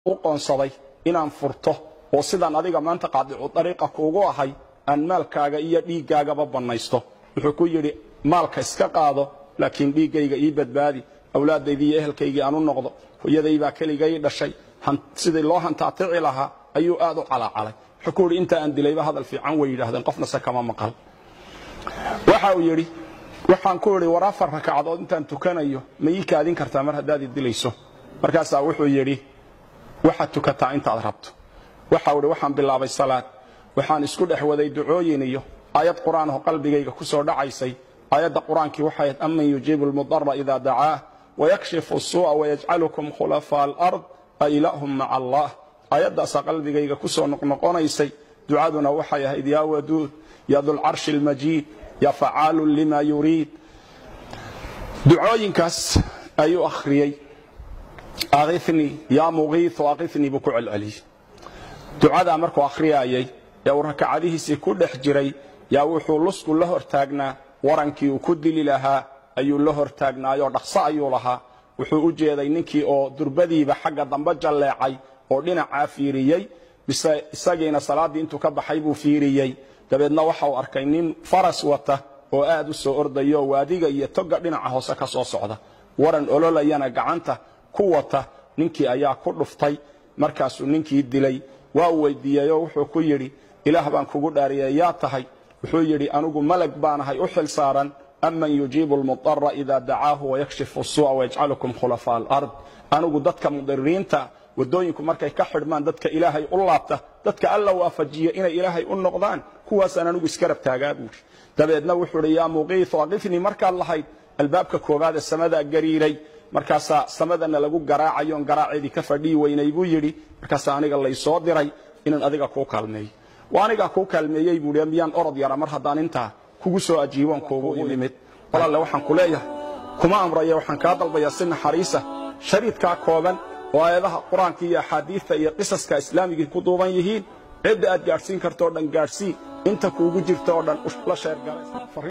u qoonsaday inaan furto oo sidaan adiga maanta qaadicu dariiqa kuugu ahay aan maalkaaga iyo dhiiggaagaba bannaysto wuxuu ku yidhi maalka iska qaado laakiin dhiiggayga ii badbaadi awlaadaydii iyo ehelkaygii aan u noqdo hooyadaybaa keligay dhashay sidii loo hantaatici lahaa ayuu aad u calaacalay wuxuu ku yidhi inta aan dilayba hadal fiican way yidhahdeen qofnase kama maqal waxa uu yidhi waxaan ku idhi war afar rakacadood intaan tukanayo ma ii kaadin kartaa mar haddaad i dilayso markaasaa wuxuu yidhi waxaad tukataa intaad rabto waxau idhi waxaan bilaabay salaad waxaan isku dhex waday ducooyin iyo aayad qur'aanoo qalbigayga ku soo dhacaysay aayadda qur-aankii waxay ahayd aman yujiibu lmudara ida dacaah wayakshifu suu'a wayajcalukum khulafaa alard a ilaahum maca allah aayaddaasaa qalbigayga ku soo noqnoqonaysay ducaduna waxay ahayd yaa waduud ya dulcarshi almajiid ya facaalu lima yuriid ducooyinkaas ayuu akhriyey akhifnii yaa mugiiu akhifnii buu ku celceliyey ducadaa markuu akhriyaayay ee uu rakacadihiisii ku dhex jiray yaa wuxuu lusku la hortaagnaa warankii uu ku dili lahaa ayuu la hortaagnaayoo dhaqso ayuu lahaa wuxuu u jeeday ninkii oo durbadiiba xagga dambe jalleecay oo dhinacaa fiiriyey bise isagiina salaaddii intuu ka baxay buu fiiriyey dabeedna waxa uu arkay nin faras wata oo aad u soo ordayo waadiga iyo toga dhinaca hoose ka soo socda waran ololayana gacanta ku wata ninkii ayaa ku dhuftay markaasuu ninkii dilay waa uu weydiiyeyoo wuxuu ku yidhi ilaah baan kugu dhaariyey yaa tahay wuxuu yidhi anigu malag baanahay u xil saaran aman yujiibu lmudara ida dacaahu wayakshifu suu'a wayajcalukum khulafaa alard anigu dadka mudiriinta wadooyinku markay ka xidhmaan dadka ilaahay u laabta dadka alla waafajiya inay ilaahay u noqdaan kuwaasaan anigu iska rabtaagaa buuri dabeedna wuxuu idhi yaa muqiiu aqifnii markaad lahayd albaabka koowaad ee samadaa gariiray markaasaa samadana lagu garaacayoon garaaceedii ka fadhiyi weynay buu yidhi markaasaa aniga laysoo diray inaan adiga kuu kaalmeeyo waa anigaa kuu kaalmeeyey buui miyaan orod yara mar haddaan intaa kugu soo ajiiboon kuugu imid walaalle waxaan ku leeyahay kuma amraya waxaan kaa dalbayaa si naxariisa shariidkaa kooban oo aayadaha qur-aanka iyo axaadiidta iyo qisaska islaamigii ku duuban yihiin cidda aad gaadhsiin karto o dhan gaadhsii inta kuugu jirta oo dhan la sheergalay